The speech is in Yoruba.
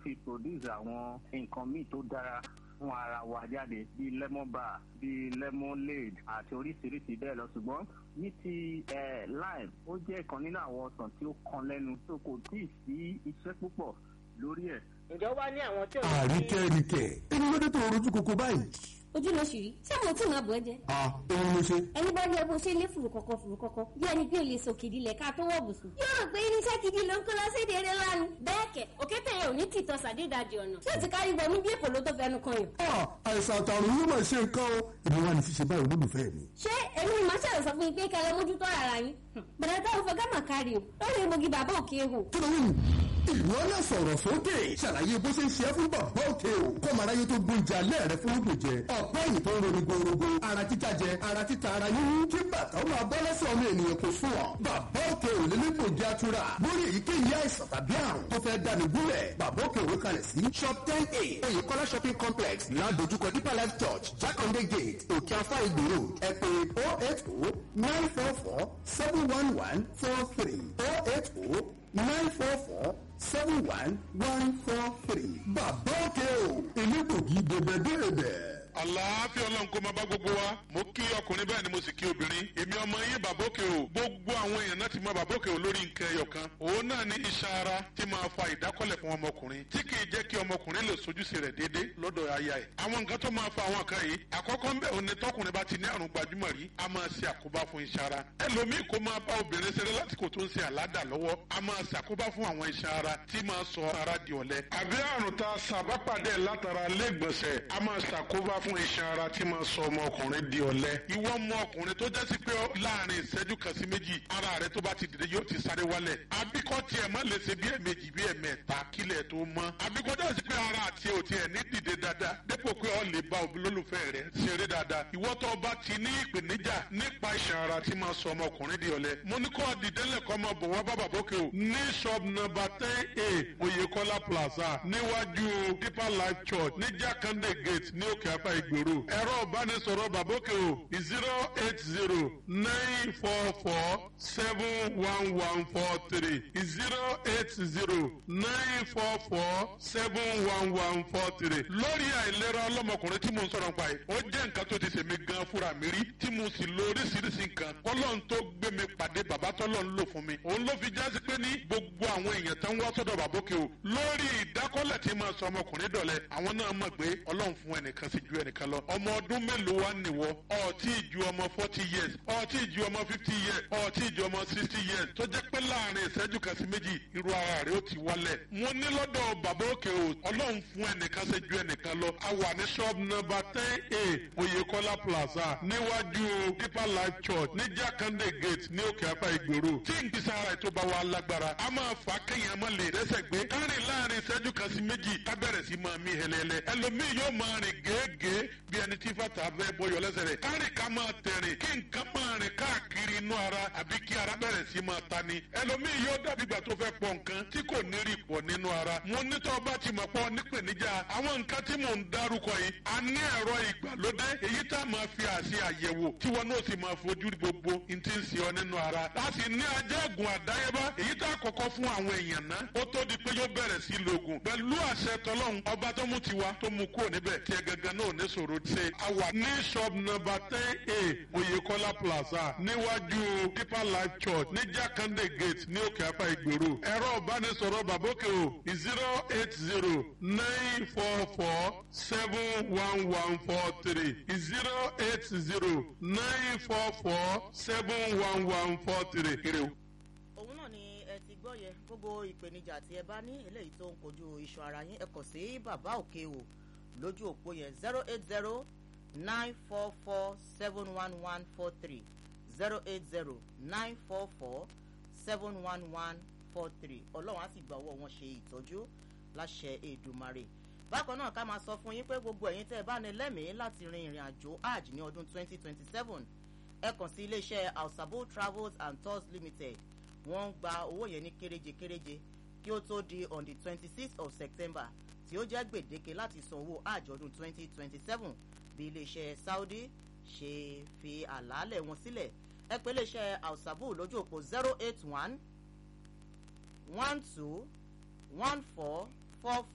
fi produce àwọn nǹkan míì tó dára fún ara wa jáde bíi lemon bar bíi lemonade àti oríṣiríṣi bẹ́ẹ̀ lọ ṣùgbọ́n ní ti lime ó jẹ́ ìkan nínú àwọn ọsàn tí ó kan lẹ́nu tó kò tí ì sí iṣẹ́ púpọ̀ lórí ẹ̀. ǹjọ́ wá ní àwọn tí ò ní. àríkẹ́ríkẹ́ ẹni ló dé tó rojú koko báyìí. ojú ló ṣì rí ṣé mo tí ì máa bọ̀ ẹ́ jẹ. a òun ló ṣe. ẹni bá rí ẹ bó ṣe lé fùrù kọ̀kọ̀ fùrù kọ̀kọ̀ bí ẹni pé o lè sòkè ìdílé ká tó wọ̀ bùsùn. yóò rò pé irinṣẹ́ gidi ló ń kó lọ séde eré lánàá. bẹ́ẹ̀ kẹ̀ òkété yẹn ò ní tìtọ́ sàdédàjì ọ̀nà tí ó ti kárí wọnú bí èkó ló tó fẹnu kan yàn. a àìsàn àtàrùn yóò máa ṣe nǹkan o èmi wà ní ṣíṣe báyìí olólùfẹ́ mi. ṣé èmi ni màá ṣàlẹ̀ sọ fún yín pé kẹ́ ẹ lọ mójútó ara yín. bẹ̀rẹ̀ táwọn fẹ́ gámà kárí o lórí egbògi bàbá òkè hò. kí ló ń ìwọ náà sọ̀rọ̀ sókè ṣàlàyé bó ṣe ń ṣe é fún bàbá òkè o kọ́mọ aráyé tó gbóúnjẹ alẹ́ rẹ fún ògùn jẹ ọ̀pẹ́ yìí tó ń roni gorogo ara títa jẹ ara títa ara yín kí bàtà ó máa bọ́ lẹ́sẹ̀ ọmọ ènìyàn kò sùn ọ́ bàbá òkè ò lè nípò jẹ́ àtúrà lórí èyíkéyìí àìsàn tàbí àrùn tó fẹ́ dáni gúnlẹ̀ bàbá òkè òwe kalẹ̀ sí shop ten a oyèkọ́lá shopping complex ládojúkọ deeper life church jákàndé gate òkè afá ìgbèrò ẹ pè oh eight oh nine four four seven one one four three oh eight oh nine four four seven one one four three. bàbá òkè o elégbògi dèbèdèbè. àlàáfíà ọlọ́run kó máa bá gbogbo wa mo kí ọkùnrin bẹ́ẹ̀ ni mo sì kí obìnrin èmi ọmọ yín bàbókè o gbogbo àwọn èèyàn náà ti mọ bàbókè o lórí nǹkan ẹyọ kan òun náà ní iṣan ara tí máa fa ìdákọ́lẹ̀ fún ọmọkùnrin tí kì í jẹ́ kí ọmọkùnrin lè sojúṣe rẹ̀ déédé lọ́dọ̀ aya ẹ̀ àwọn nǹkan tó máa fa àwọn kan yìí àkọ́kọ́ ń bẹ̀ òun ni tọkùnrin bá ti ní àrùn gbajúmọ̀ rí a máa ṣe àkóbá fún iṣan ara ẹlòmíì kó máa bá obìnrin ṣeré lásìkò tó ń ṣe àládà lọ́wọ́ a máa ṣàkóbá fún àwọn iṣan ara tí máa sọ ara di ọ̀lẹ àbí àrùn tá a ṣàbápàdé látara lẹ́gbọ̀nsẹ̀ a máa ṣàkóbá fún iṣan ara tí máa sọ ọmọkùnrin di ọ̀lẹ ìwọ ọmọ ọkùnrin tó jẹ́ sí pé láàrin ìṣẹ́jú kan sí méjì ara rẹ tó bá ti dìde yóò ti sáré wálẹ̀ àbíkọ́ tiẹ̀ má lè ṣe bí ẹ̀mejì bí ẹ̀mẹ́ta kílẹ̀ tó mọ́ àbíkọ́ jẹ́ sí pé ara àti ò tiẹ̀ ní dìde dáadáa dépò pé ọ lè bá òbí lólùfẹ́ rẹ ṣeré dáadáa ìwọ tó bá ti ní ìpèníjà nípa iṣan ara tí máa sọ ọmọkùnrin di ọ̀lẹ mo ní kọ́ dìdẹ́lẹ̀ kọ́ máa bọ̀ wá bá bàbókè o ní shop number ten a oyèkọ́lá plaza níwájú deeper life church ní jákàndé gate ní òkè apá ìgboro ẹ̀rọ ìbánisọ̀rọ̀ bàbókè o zero eight zero nine four four seven one one four three zero eight zero nine four four seven one one four three lórí àìlera ọlọ́mọkùnrin tí mo ń sọ̀rọ̀ nípa yìí ó jẹ́ nǹkan tó ti ṣèmi gan fúnra mi rí tí mo sì lo oríṣiríṣi nǹkan kọ́lọ́n tó gbé mi pàdé bàbá tọ́lọ́ ń lò fún mi òun ló fi jásí pé ní gbogbo àwọn èèyàn tó ń wá sọ́dọ̀ bàbókè o lórí ìdákọ́lẹ̀ tí máa sọ ọmọkùnrin dọ̀lẹ́ àwọn náà mọ̀ pé ọlọ́run fún ẹnìkan sí ju ẹnìkan lọ ọmọ ọdún mélòó wá nìwọ ọtí ju ọmọ forty years ọtí ju ọmọ fifty years ọtí ju ọmọ sixty years tó jẹ́ pé láàrin ìṣẹ́jú kan sí méjì irú ara rẹ̀ ó ti wálẹ̀ mo ní lọ́dọ̀ bàbókè o ọlọ́run fún ẹnìkan sí ju ẹnìkan lọ a wà ní shop number ten a oyèkọ́lá plaza níwájú deeper life church ní jákàndé gate ní òkè apá ìgboro tí n kìí sára ètò bá wa lágbára a máa fà á kéèyàn má lè rẹ́sẹ̀ gbé kárìn láàrin ìṣẹ́jú kan sí méjì ká bẹ̀rẹ̀ sí máa mí hẹlẹ́lẹ́ ẹlòmíì yóò máa rìn gèégèé bí ẹni tí fàtà fẹ́ bọyọ̀ lẹ́sẹ̀ rẹ̀ kárìn ká máa tẹ̀rìn kí nǹkan máa rìn káàkiri inú ara àbí kí ara bẹ̀rẹ̀ sí máa ta ni ẹlòmíì yóò dàbí ìgbà tó fẹ́ pọ̀ nǹkan tí kò ní rí pọ̀ nínú ara mo ní tó bá ti mọ̀ pọ̀ nípèníjà àwọn nǹkan tí mò ń dárúkọ yìí a ní ẹ̀rọ ìgbàlódé èyí tá a máa fi àṣẹ àyẹ̀wò tí wọn náà sì máa fojú rí gbogbo n ti ń ṣe ọ nínú ara a sì ní ajẹ́gùn àdáyébá èyí tá a kọ́kọ́ fún àwọn èèyàn ná ó tó di pé yóò bẹ̀rẹ̀ sí lògùn pẹ̀lú àṣẹ tọlọ́hun ọba tó mú tiwa tó mú kúrò níbẹ̀ tí ẹ gangan náà ní sòro ṣe a wà ní shop number ten a oyèkọ́lá plaza níwájú deeper life church ní jákàndé gate ní òkè apá ìgbèrò ẹ̀rọ ìbánisọ̀rọ̀ bàbókè o zero eight zero nine four four seven one one four three zero eight zero nine four four seven one one four three. òun náà ni ẹ ti gbọ́ yẹ gbogbo ìpèníjà tí ẹ bá ní eléyìí tó ń kojú iṣan ara yín ẹ kàn sí bàbá òkè o lójú òpó yẹn zero eight zero nine four four seven one one four three zero eight zero nine four four seven one one four three ọlọ́run á sì gba owó wọn ṣe ìtọ́jú láṣẹ èdùmarè bákan náà ká máa sọ fún yín pé gbogbo ẹ̀yin tẹ́ ẹ bá ní lẹ́mìí láti rin ìrìn àjò hajj ní ọdún twenty twenty seven ẹ kàn sí iléeṣẹ́ alsabo travels and tours limited wọ́n ń gba owó yẹn ní kéréje kéréje kí ó tó di on the twenty sixth of september tí ó jẹ́ gbèdéke láti san owó hajj ọdún twenty twenty seven bí iléeṣẹ́ saudi ṣe fi àlàálẹ̀ wọn sílẹ̀ ẹ pé iléeṣẹ́ alsabo lójú òpó zero eight one one two one four four